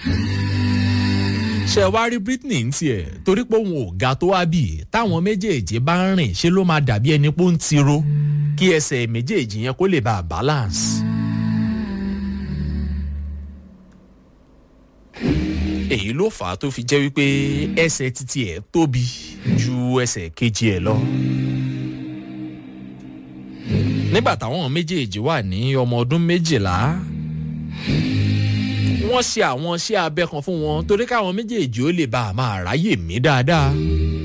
ṣe wá rí britney ń tiẹ̀ torí pé òun ò ga tó wá bì táwọn méjèèjì bá ń rìn ṣe ló máa dàbí ẹni pé ó ń tiro kí ẹsẹ̀ méjèèjì yẹn kó lè bá a balance. èyí ló fà á tó fi jẹ́ wípé ẹsẹ̀ títí ẹ̀ tóbi ju ẹsẹ̀ kejì ẹ̀ lọ. nígbà táwọn méjèèjì wà ní ọmọ ọdún méjìlá wọ́n ṣe àwọn iṣẹ́ abẹ kan fún wọn torí káwọn méjèèjì ó lè bá a máa ráyè mí dáadáa.